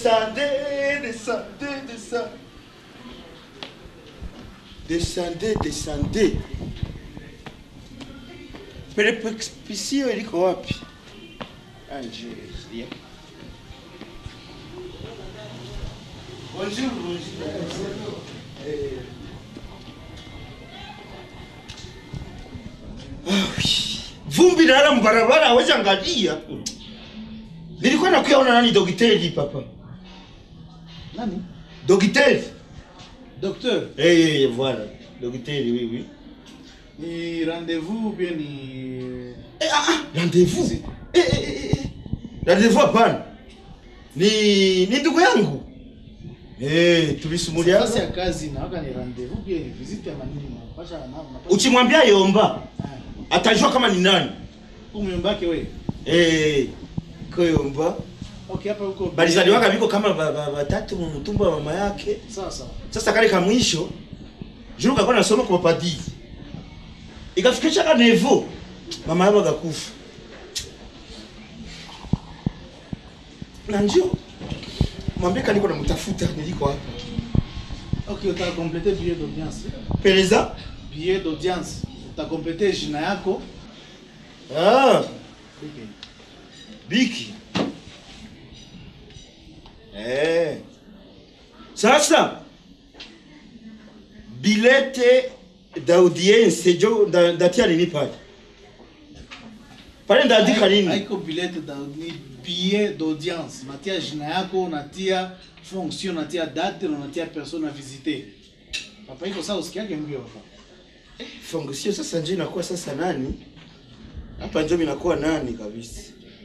Descendez, descendez, descendez. Descendez, descendez. Perepexpisio iliko wapi? Angelia. Bonjour, bonjour. Eh. Ah, oui. Vumbi nala mbarabara hawezi angalia. Nilikuwa nakuyaona nani dogiteri papa? Nani? Dogiteri. Docteur, Eh, eh, eh, voilà. Dogiteri, oui, oui. ni rendez-vous ou bien ni Eh, ah, ah, rendez-vous. Eh, eh, eh, eh. Rendez-vous hapana. Ni ni ndugu yangu. Eh, tulisumulia. nafasi ya kazi na waka ni rendez-vous pia ni visite ya manini napasha na napasha. Ukimwambia Yomba atajua kama ni nani. Umembake wewe. Eh, ko Yomba Okay, hapa huko. balizaliwaka biko kama ba- ba- batatu mu mtumba wa mama yake. Sawa sawa. Sasa kale ka mwisho juru kakuwa nasoma kwa padiri. Ikafikisha ka nevo mama yabo akakufa. Na njoo mwambie kaniko namtafuta niliko hapa. Okay, utakomplete billet d'audience. Peleza? Billet d'audience. Utakomplete jina yako. Ah, Okay. Biki. Eh. Sasa bilete d'audience jo nda- ndatia nini pale? Pale ndaandika nini? Haiko billet da ni billet d'audience. Unatia jina yako, unatia fonction, unatia date, na unatia personne à visiter. Papa iko sawa usikiage mbio hapa. Fonction sasa nje inakuwa sasa nani? Hapa njo inakuwa nani kabisa.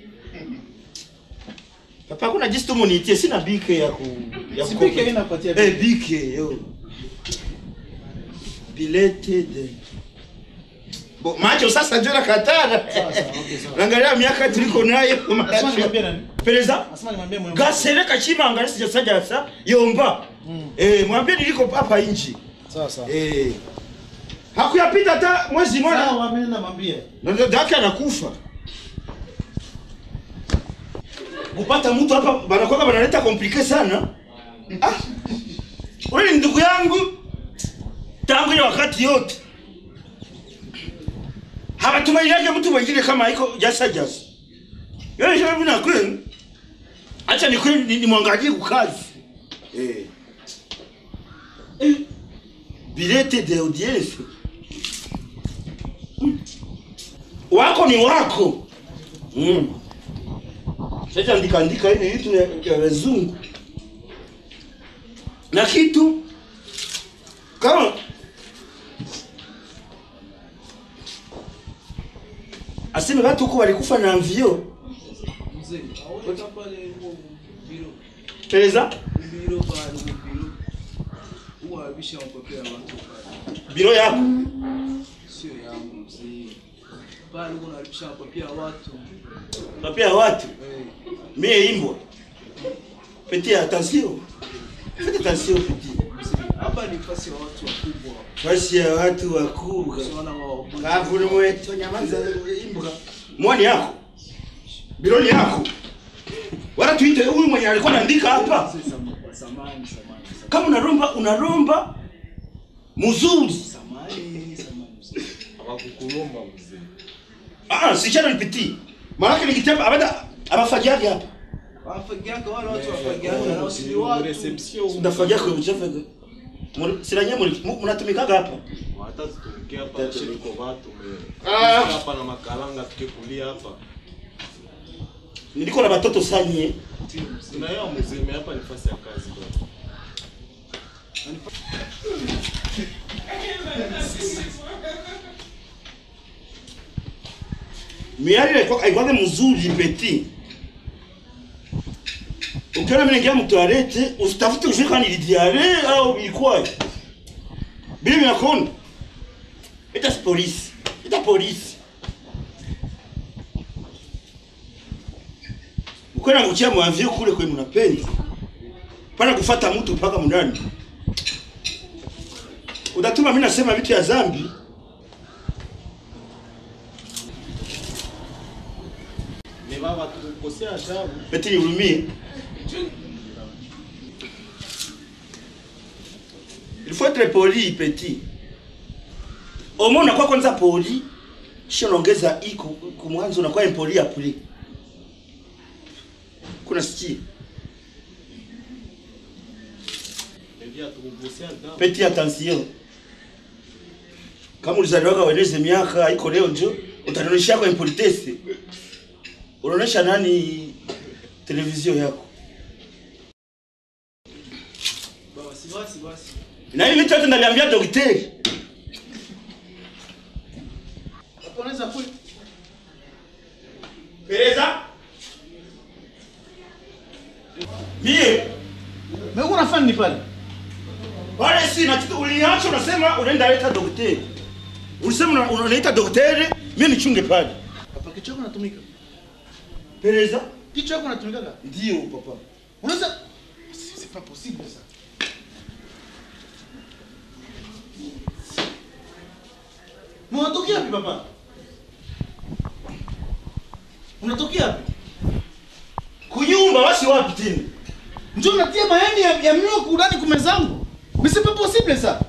Papa kuna jinsi tu munitie sina bike ya ku ya Si ku- bike inapatia Eh bike yo. Bilete de Bo macho sasa njo nakatana. Sawa sawa, okay sawa. Angalia miaka tuliko nayo Asema macho. nimwambie nani? Peleza? Asema nimwambie mwe. Gasereka chima angalia sijasaja sasa yomba. Mm. Eh mwambie niliko hapa inji. Sawa sawa. Eh. Hakuyapita hata mwezi mmoja. Sawa, mimi namwambia. Na dada yake anakufa. Kupata mtu hapa banakuwa banaleta komplike sana. Ah. Wewe ni ndugu yangu tangu ile wakati yote. Hawatumainiaje mtu mwingine kama iko jasa jasa. Yeye sasa mimi nakwenda. Acha ni kweli ni mwangalie kukazi. Eh. Eh. Bilete de audience. wako ni wako mm. Sasa andika andika ile vitu ya, ya wazungu na kitu kama aseme watu huko walikufa na mvio Mzee, aweka pale huo biro. peleza Biro pale huo biro. Huwa abishawapokea watu pale. biro yako Sio yangu mzee. Pale huwa abishawapokea watu. napia watu Eh, mie imbwa petit attention faites attention petit mzee, hapa ni nafasi ya watu wakubwa. basi ya watu wakubwa Usiona wao. Kavu ni mwetu nyamaza imbwa. Mwani yako. Biloni yako. Wala tuite huyu mwenye alikuwa anaandika hapa. Mzee, sam- Samahani, samahani, samahani. Kama unaromba unaromba mzuri. Samahani, samahani, mzee. hawakukulomba mzee. Ah, sichana nipiti. Maana ni kitabu abada abafagiaje hapa. Wafagiaka wale watu wafagiaka na usini watu. Reception Unafagia kwa mchafu. Sila nyinyi mnatumikaga hapa. hata tutumikia hapa chini kwa watu me. Ah. Hapa na makalanga tukikulia hapa. Niliko na watoto sanye. Tunaelewa mzee, me hapa ni nafasi ya kazi bwana. Miali ilikuwa haikuwa mzuri peti. Ukiona mimi naingia mtoalete, usitafute ujue kama ni diare au ilikuwa. Bila minakona. Ita si polisi. Ita polisi. Ukiona kuchia mwavio kule kwe mnapenda. Pana kufata mtu mpaka mndani. Utatuma mimi nasema vitu ya zambi. Ni baba tukukosea adabu. Eti nihurumie. il faut être poli petit omo unakuwa kwanza poli kisha unaongeza i ku ku mwanzo unakuwa impoli apuli kuna sikia Ndio tukugusia damu. petit attention kama ulizaliwaga ueleze miaka haiko leo njo utanionyesha yako impolitesse unaonyesha nani televizio yako Basi basi basi. na hivi vitu yote ndaliambia daktari Hapo unaweza kuli. Pereza mie Mimi unafanya ni pale. wale si na kitu uliniacha unasema unaenda leta daktari ulisema una- unaita daktari mimi nichunge pale Papa kichwa chako natumika. Pereza Kichwa chako natumika. ndio papa Unaweza C'est c'est pas possible ça. Unatokea wapi papa? Unatokea wapi? kunyumba wasi wapi tena Njoo natia mayani ya, ya mio kudani kumezangu. Mais c'est pas possible ça.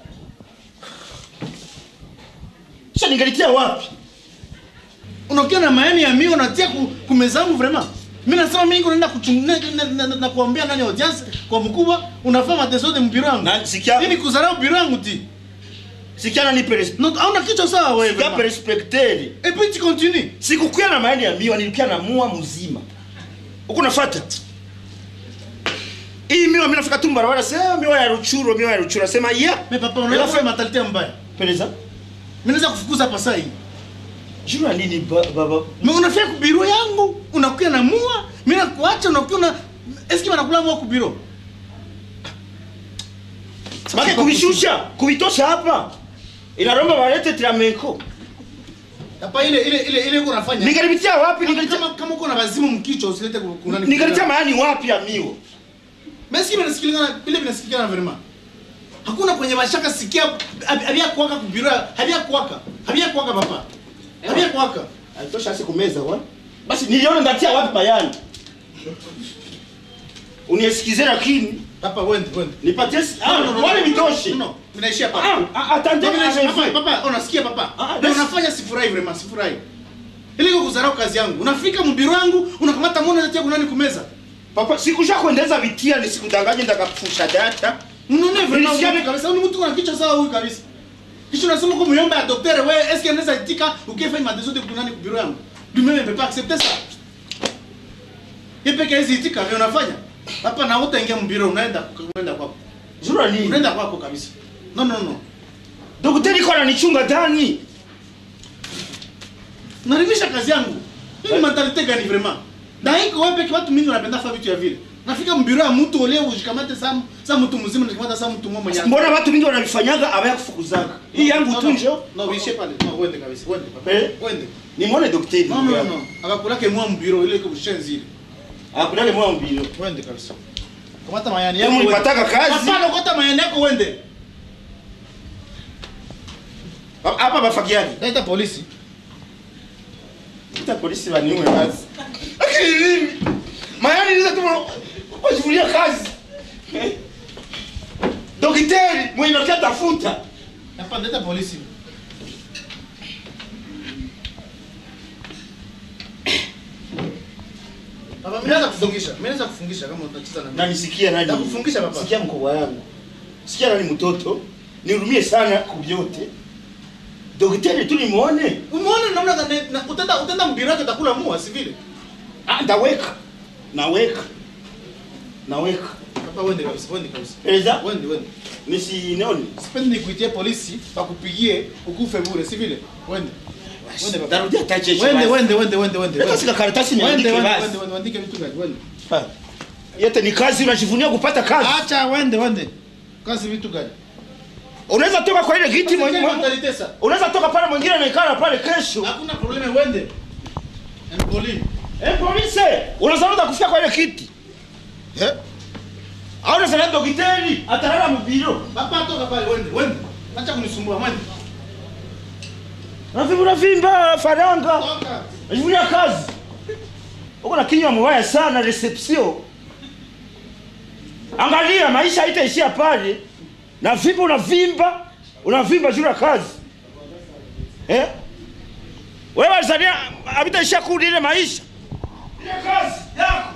kisha ningalitia wapi Unakia na mayani ya mio natia ku, kumezangu vraiment. Mimi nasema mimi niko naenda kuchungulia na, na, na, na kuambia nani audience kwa mkubwa unafanya mateso de mpira wangu. na sikia Nini kuzarau mpira wangu ti? sikia nani perez Non, hauna kichwa sawa wewe. sikia vraiment. perespecteri Et puis tu continues. sikukuya na maani ya miwa nilikia na mua mzima huku nafata hii miwa mimi nafika tu barabara sema miwa ya ruchuro miwa ya ruchuro sema ya Mais papa unaona Alafu- kwa mentalite mbaya. pereza Mimi naweza kufukuza hapa sasa hii. juu ya nini ba- baba Mais unafika ku biro yangu, unakuya na mua, mimi nakuacha unakuya na Est-ce que wanakula mua ku biro? Bake kubishusha kubitosha hapa inaromba walete tramenko Hapa ile ile ile ile uko unafanya. ningalipitia wapi Kama ningalitia kama kama uko na wazimu mkichwa usilete ku- kunani. ningalitia maani wapi ya miwa Mais est-ce que vinasikilikana vile vinasikilikana vraiment? Hakuna kwenye mashaka sikia hab- habia kuwaka ku biro, habia kuwaka. Habia kuwaka papa. Habia kuwaka. alitosha asi kumeza wa basi niliona ndatia wapi bayani uniesikize lakini Papa wende wende. nipatie si- ah, wale vitoshe No, vinaishia Ah, papa. ah, attendez, Papa, avec papa, vous. papa, unasikia papa? Ah, Na basi- unafanya sifurahi vraiment, sifurahi. Ili kukuzarau kazi yangu. Unafika mbiro wangu, unakamata mwana unatia kunani kumeza. papa sikusha kuendeza vitia nisikudanganye ndakapfusha data Unaona vraiment Nilisikia- unaona kabisa huyu mtu ana kichwa sawa huyu kabisa. Kisha unasema kwa myomba ya daktari wewe est-ce que anaweza itika ukifanya madezo de kunani kubiro yangu? Lui-même ne peut pas accepter ça. Yeye peke yake itika vile unafanya. Hapa na utaingia mbiro unaenda unaenda kwako. jura nini Unaenda kwako kabisa. No no no. daktari iko ananichunga ndani Narimisha kazi yangu. Hii ni mentalite gani vraiment? Na iko wewe peke watu mingi wanapenda fanya vitu ya vile. Nafika mbiro ya mtu ole ushikamate saa saa mtu mzima na saa mtu mmoja mwenye. mbona watu wengi wanavifanyaga abaya kufukuzaga hii yangu tu njo No, uishie pale. No, uende kabisa. Uende papa. Eh? Uende. nimwone daktari No, no, no. Akakulake mwa mbiro ile iko bushenzi ile. akulale mwa mbilo Uende kabisa. Kamata mayani Kama yako. ulipataka kazi Hapana, kota mayani yako uende. hapa bafagiani Leta polisi. ita polisi waniume basi lakini mimi mayani niza tu kujivulia kazi Eh? daktari mwenye nakia tafuta Hapana, leta polisi. Baba, mimi naweza kufungisha. Mimi naweza kufungisha kama utacheza na mimi. na nisikia nani Nakufungisha papa. sikia mkubwa wangu sikia nani mtoto nihurumie sana kubyote daktari tu nimuone Umeona namna gani na- utaenda utaenda mbiro yake utakula mua si vile? ah ndaweka naweka naweka Papa, uende kabisa. Uende kabisa. eza Uende, uende. nisinoni Sipendi nikuitie polisi pakupigie ukufe bure, si vile? Wende. Wende baba. tarudia tacheshi Wende, wende, wende, wende, wende. Leta sika karatasi Wende, niandike wende, basi. wende, wende, andike vitu gani? Wende. Ah. yote ni kazi unajivunia kupata kazi Acha wende, wende. Kazi vitu gani? unaweza toka kwa ile kiti Sasa mwenye- kama utalitesa. unaweza toka pale mwingine anaikala pale kesho Hakuna probleme wende. Empoli. eh polisi unaweza kufika kwa ile kiti eh au unaweza daktari atalala mbiro Papa toka pale wende, wende. Acha kunisumbua wende. Navimba vimba faranga. Toka. Najivunia kazi. Uko na kinywa mbaya sana reception. Angalia maisha haitaishia pale. na vimba unavimba unavimba juu ya kazi eh? wewe Tanzania havitaisha kurudi ile maisha ile kazi yako